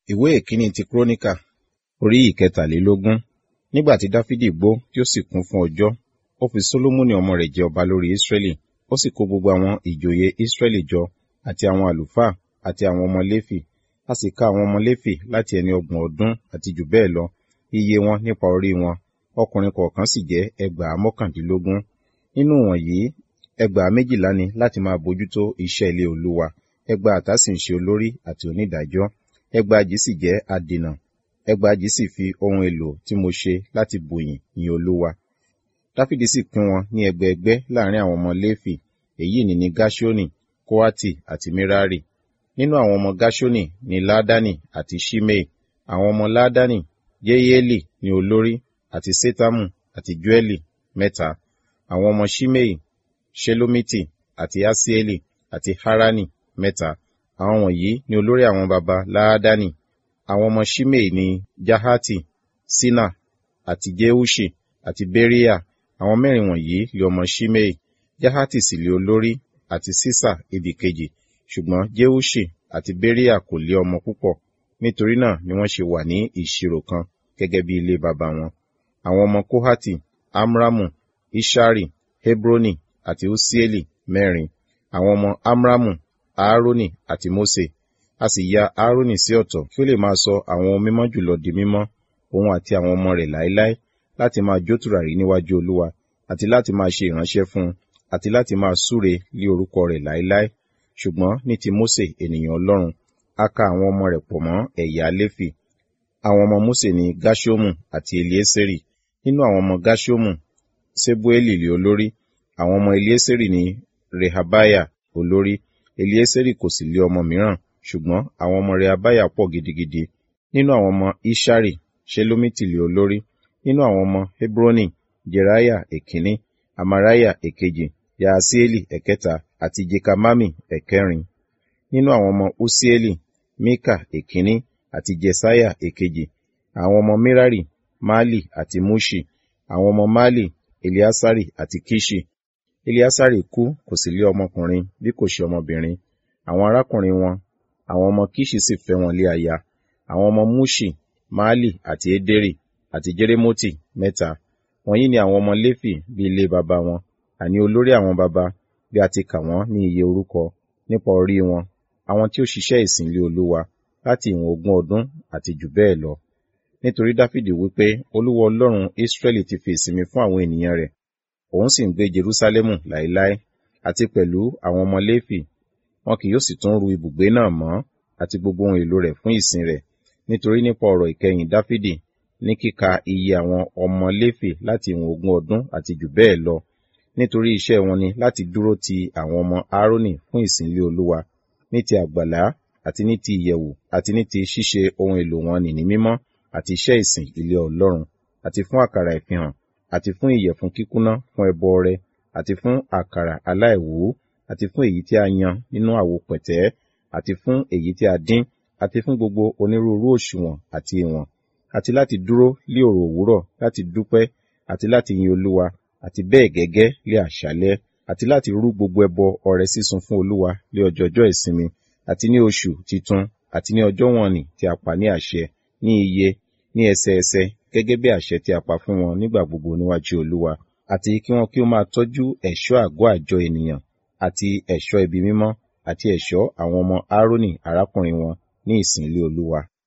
ìwé ìkíní ti kúrónìkà orí ìkẹtàlélógún nígbà tí dáfídì gbó tí ó sì kún fún ọjọ́ ó fi sólómọ́nì ọmọ rẹ̀ jẹ ọba lórí ísírẹ́lì ó sì kó gbogbo àwọn ìjòyè ísírẹ́lì jọ àti àwọn àlùfáà àti àwọn ọmọ léfì a sì ka àwọn ọmọ léfì láti ẹni ọgbọ̀n ọdún àti jù bẹ́ẹ̀ lọ iye wọn nípa orí wọn ọkùnrin kọ̀ọ̀kan sì jẹ́ ẹgbàá mọ́kàndínlógún nínú wọ̀nyí ẹgbàá méjìlá ni láti máa bójútó iṣẹ́ ilé olúwa ẹgbàáta sì ń ṣe olórí àti onídàájọ́ ẹgbàajì sì jẹ́ adènà ẹgbàajì sì fi ohun èlò tí mo ṣe láti bùyìn yin olúwa dáfídì sì pín wọn ní ẹgbẹẹgbẹ́ láàrin àwọn ọmọ léfì èyí ni ní gáṣónì kóátì àti mírárì nínú àwọn ọmọ gáṣónì ní ládánì àti ṣímei àwọn ọmọ ládánì yéyéèlì ní olórí àti sétámù àti júẹlì mẹ́ta àwọn ọmọ ṣímei ṣelómítì àti asieli àti harani mẹ́ta àwọn wọ̀nyí ni olórí àwọn baba láádánì àwọn ọmọ ṣímei ní jahati sina àti jeushi àti beria àwọn mẹ́rin wọ̀nyí lé ọmọ ṣímei jahati sì lé olórí àti sisa ibì kejì ṣùgbọ́n jeushi àti beria kò lé ọmọ púpọ̀ nítorí náà ni wọ́n ṣe wà ní ìṣirò kan gẹ́gẹ́ bí ilé baba wọn àwọn ọmọ kohati amramu ishari hebroni àti usieli mẹ́rin àwọn ọmọ amramu aaroni àti mose a sì ya aaroni sí ọ̀tọ̀ kí ó lè máa sọ àwọn ohun mímọ́ jùlọ di mímọ́ òun àti àwọn ọmọ rẹ̀ láéláé láti máa jó tùràrí níwájú olúwa àti láti máa ṣe ìránṣẹ́ fún un àti láti máa súre lé orúkọ rẹ̀ láéláé ṣùgbọ́n ní ti mose ènìyàn ọlọ́run a ka àwọn ọmọ rẹ̀ pọ̀ mọ́ ẹ̀yà léfì àwọn ọmọ mose ní gashomu àti elieseri nínú àwọn ọmọ gashomu sebueli lé olórí àwọn ọmọ elieseri ní rehabiah olórí elieseri kò sì lé ọmọ mìíràn ṣùgbọ́n àwọn ọmọ rehabiah pọ̀ gidigidi nínú àwọn ọmọ ishari shelomiti lé olórí nínú àwọn ọmọ hebroni jeriah èkíní amariah èkejì yaasieli ẹ̀kẹta àti jekamami ẹ̀kẹrin nínú àwọn ọmọ usieli mika èkíní àti jesaiah èkejì àwọn ọmọ mirari mali àti mushi àwọn ọmọ mali eliasari àti kishi eliasari kú kò sì lé ọmọkùnrin bí kò ṣe ọmọbìnrin àwọn arákùnrin wọn àwọn ọmọ kishi sì fẹ́ wọn lé aya àwọn ọmọ mushi mali àti ederi àti jeremoti mẹ́ta wọ̀nyí ni àwọn ọmọ léfì bí ilé baba wọn àní olórí àwọn baba bí a ti kà wọ́n ní iye orúkọ nípa orí wọn àwọn tí ó ṣiṣẹ́ ìsìn lé olúwa láti ìwọ̀n ogún ọdún àti jù bẹ́ẹ̀ lọ nítorí dáfídì wípé olúwa ọlọ́run israẹli ti fi ìsinmi fún àwọn ènìyàn rẹ̀ òun sì ń gbé jerúsálẹ́mù láéláé àti pẹ̀lú àwọn ọmọ léfì wọn kì yóò sì tún ru ibùgbé náà mọ́ àti gbogbo ohun èlò rẹ̀ fún ìsìn rẹ̀ nítorí nípa ọ̀rọ̀ ìkẹyìn dáfídì ní kíka iye àwọn ọmọ léfì láti ìwọ̀n ogún ọdún àti jù bẹ́ẹ̀ lọ nítorí iṣẹ́ wọn ni láti dúró ti àwọn ọmọ aaroni fún ìsìnlé olúwa ní ti àgbàlá àti ní ti ìyẹ̀wù àti ní ti ṣíṣe ohun èlò wọn nì ní mímọ́ àti iṣẹ́ ìsìn ilé ọlọ́run àti fún àkàrà ìfihàn àti fún ìyẹ̀fun kíkúná fún ẹbọ ọrẹ àti fún àkàrà aláìwú àti fún èyí tí a yan nínú àwo pẹ̀tẹ́ àti fún èyí tí a dín àti fún gbogbo onírúurú òṣùwọ̀n àti ìwọ̀n àti láti dúró lé òrò òwúrọ̀ láti dúpẹ́ àti láti yin olúwa àti bẹ́ẹ̀ gẹ́gẹ́ lé àṣálẹ́ àti láti rú gbogbo ẹbọ ọrẹ sísun fún olúwa lé ọjọọjọ́ ìsinmi àti ní oṣù titun àti ní ọjọ́ wọ̀nnì tí a pa ní àṣẹ ní iye ní ẹsẹẹsẹ gẹ́gẹ́ bí àṣẹ tí a pa fún wọn nígbà gbogbo níwájú olúwa àti kí wọn kí ó máa tọ́jú ẹ̀ṣọ́ àgọ́ àjọ ènìyàn àti ẹ̀ṣọ́ ibi mímọ́ àti ẹ̀ṣọ́ àwọn ọmọ aaroni arákùnrin wọn ní ìsìn ilé olúwa